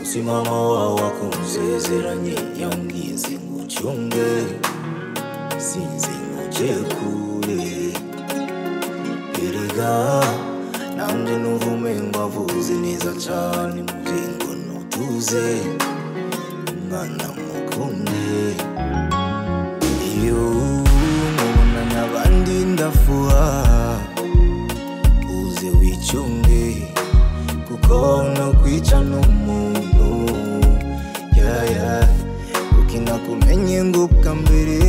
si mama wawe wakunzezeranye yambwiye ngo ucunge sinzi nkuge kure erega nanjye n'uvume ngo avuze neza cyane mubyeyi ngo nutuze umwana mukunde iyo mubonanye abandi ndafuha uze wicunge kuko no kwica n'umuntu yaya kuko inakumenye ngo bwa mbere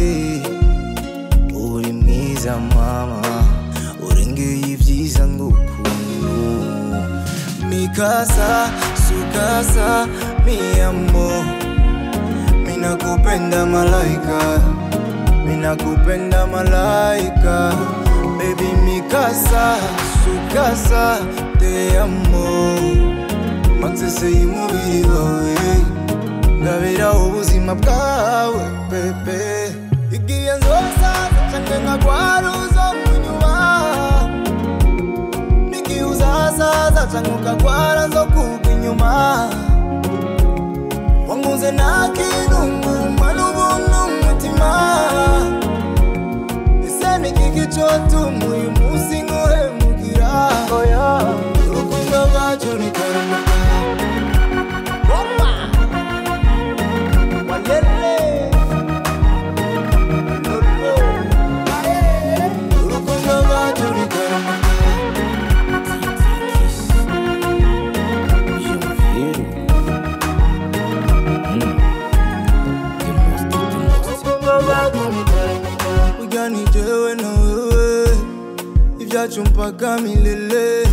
uri mwiza mama urengeye ibyiza ngo ukuntu mikasa sukasa miyamo minakupenda malaika minakupenda malaika baby mikasa sukasa te amo matsese y'umubiri wawe ngabira ubuzima bwawe pepe igihe nzosaza cyane nkagwara uzo kunyuba n'igihe uzasaza cyane ukagwara nzo kugwa inyuma wanguze nta kintu ngumva n'ubuntu umutima ese ni kiki cyotuma uyu munsi nkuhemugira urukundo rwacu rukaruka Roma Walele Lolo Urukundo rwacu rukaruka burya ni jewe na wewe ibyacu mpaka milele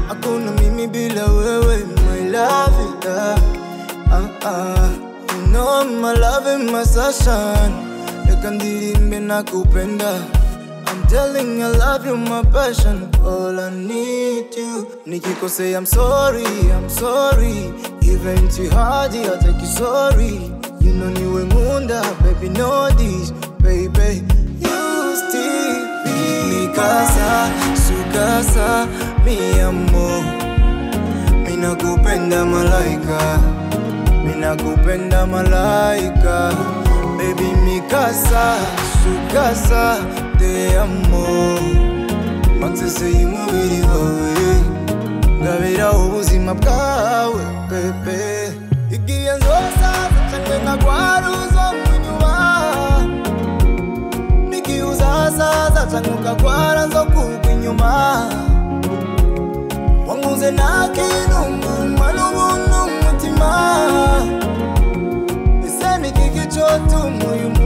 hakuna mimi bila wewe my love yeah. ah, ah. You know I'm my love and my sunshine reka ndirimbe nakupenda I'm telling you I love you my passion all I need you nikikosea I'm sorry I'm sorry even too hard I take you sorry you know niwe nkunda baby know this baby you still be mi casa su casa mi amor mina kupenda malaika mina kupenda malaika baby mi casa su casa te amo matsese y'umubiri wawe ngabira ubuzima bwawe pepe igihe nzosaza cyane nkagwara uzo kunyuma n'igihe uzasaza cyane ukagwara nzo kugwa inyuma wanguze nta kintu ngumva n'ubuntu umutima ese ni kiki cyotuma uyu